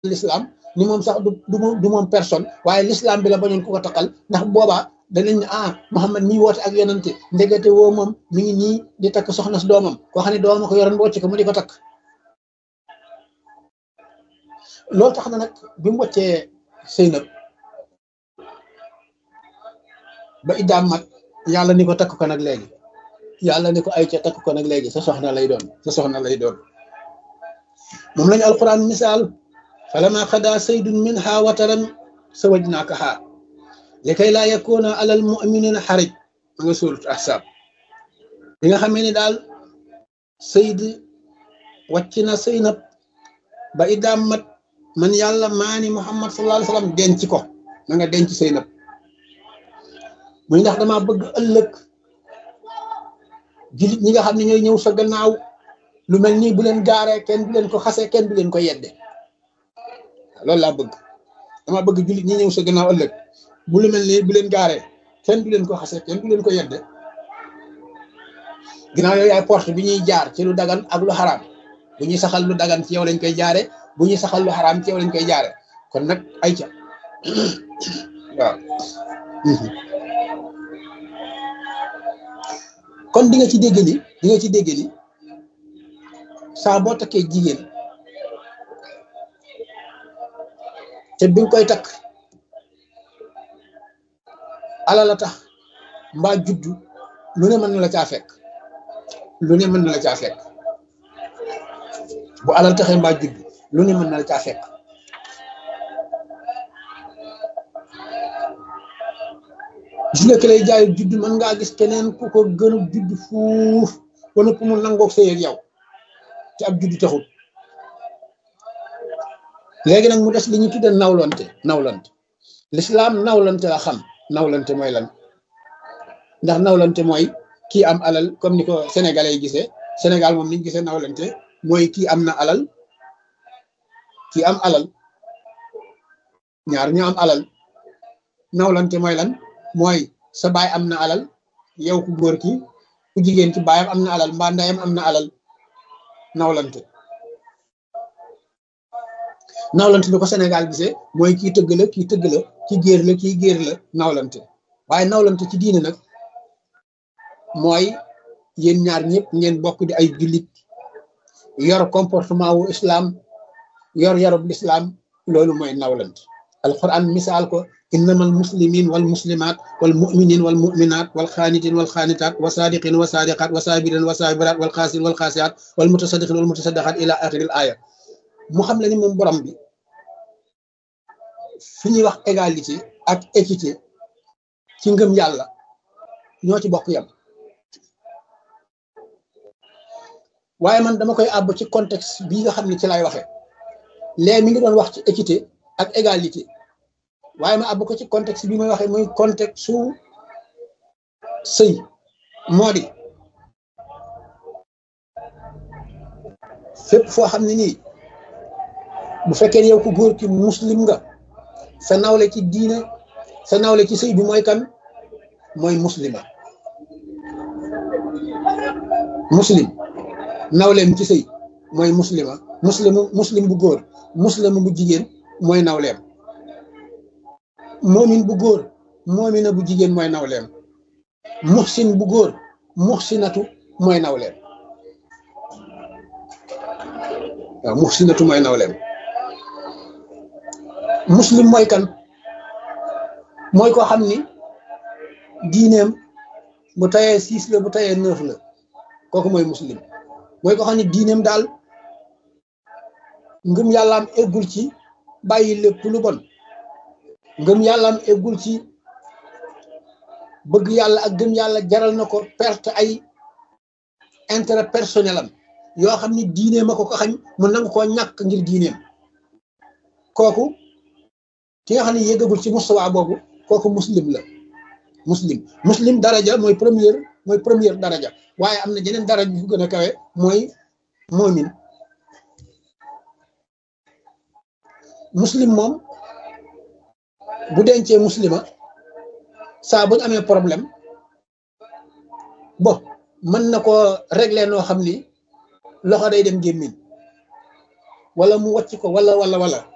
l'islam ni moom sax du du du moom personne waaye l'islam bi la bañoon ku ko takkal ndax boobaa danañ ne ah Muhammad mi woote ak yonante ndegete woo moom mi ngi nii di takk soxna si doomam koo xam ne doomam ko yoroon wocc ko mu di ko takk loolu tax na nag bi mu woccee Seynab ba iddaam mat yàlla ni ko takk ko nag léegi yàlla ni ko ay ca takk ko nag léegi sa soxna lay doon sa soxna lay doon moom lañu alquran misaal falama xada saydun minha wataran sawajnaakaha li kay laa yakuna alal muminina xarij ma nga suurat ahsaab bi nga xamee ni daal sayd wàcc na Seynab ba iddaam mat man yàlla maani muhammad sallallahu alayhi wasallam denc ko na nga denc Seynab muy ndax dama bëgg ëllëg jullit ñi nga xam ne ñooy ñëw sa gannaaw lu mel nii bu leen gaaree kenn du leen ko xasee kenn du leen ko yedde loolu laa bëgg dama bëgg jullit ñi ñëw sa gannaaw ëllëg bu lu mel nii bu leen gaaree kenn du leen ko xasee kenn du leen ko yedde ginnaaw yooyu yaay porte bi ñuy jaar ci lu dagan ak lu xaraam bu ñuy saxal lu dagan ci yow lañ koy jaare bu ñuy saxal lu xaraam ci yow lañ koy jaare kon nag ay ca waaw kon di nga ci dégg ni di nga ci dégg ni saa boo takkee jigéen te bi nga koy takk ala la tax mbaa juddu lu ne mën na la caa fekk lu ne mën na la caa fekk bu alal taxee mbaa juddu lu ne mën na la caa fekk gis nga ki lay jaay judd mën ngaa gis keneen ku ko gën a judd fuuf ba noppi mu nangoog sëy ak yow te ab judd taxul léegi nag mu des li ñu tudde nawlante nawlante lislaam nawlante la xam nawlante mooy lan ndax nawlante mooy kii am alal comme ni ko sénégalais yi gisee sénégal moom niñ gisee nawlante mooy kii am na alal kii am alal ñaar ñu am alal nawlante mooy lan mooy sa baay am na alal yow ku góor ki ku jigéen ki baayam am na alal mbaa ndeyam am na alal nawlante nawlante bi ko Sénégal gisee mooy kii tëgg la kii tëgg la kii géer la kii géer la nawlante waaye nawlante ci diine nag mooy yéen ñaar ñëpp ngeen bokk di ay jullit yor comportement wu islam yor yarub l'islam loolu mooy nawlante alquran misaal ko innama almuslimin walmuslimat walmuminin walmuminat walxaanitin walxaanitat wasadiqin wasadiqat wasabirin wasabirat walxaasin walxaasiat walmutasadiqin walmutasadaqat ila axiri l aya mu xam la ni moom borom bi fi ñuy wax égalité ak équité ci ngëm yàlla ñoo ci bokk yam waaye man dama koy àbb ci contexte bii nga xam ne ci lay waxe léegi mi ngi doon wax ci équité ak égalité waaye ma àbb ko ci contexte bi may waxee muy contexte su sëy moo di fépp foo xam ne nii bu fekkee yow ku góor ki muslim nga sa nawle ci diine sa nawle ci sëy bi mooy kan mooy muslima muslim nawleem ci sëy mooy muslima muslimu muslim bu góor muslimu bu jigéen mooy nawleem moomin bu góor moomina bu jigéen mooy nawleem muxsin bu góor muxsinatu mooy nawleem waaw muxsinatu mooy nawleem muslim mooy kan mooy ko xam ni diineem bu tayee six la bu tayee neuf la kooku mooy muslim mooy ko xam ni diineem daal ngëm yàllaam eggul ci bàyyi lépp lu bon ngëm yàllaam eggul ci bëgg yàlla ak gëm yàlla jaral na ko perte ay intérêt personnel am yoo xam ni diineem a ko ko xañ mu nangu koo ñàkk ngir diineem kooku ki nga xam ne yéggagul ci mustawa boobu kooku muslim la muslim muslim daraja mooy première mooy première daraja waaye am na jeneen daraja bu gën a kawe mooy moomin muslim moom bu dencee muslima saa bu ñu amee problème bon mën na ko régler noo xam ni loxo day dem gémmiñ wala mu wàcc ko wala wala wala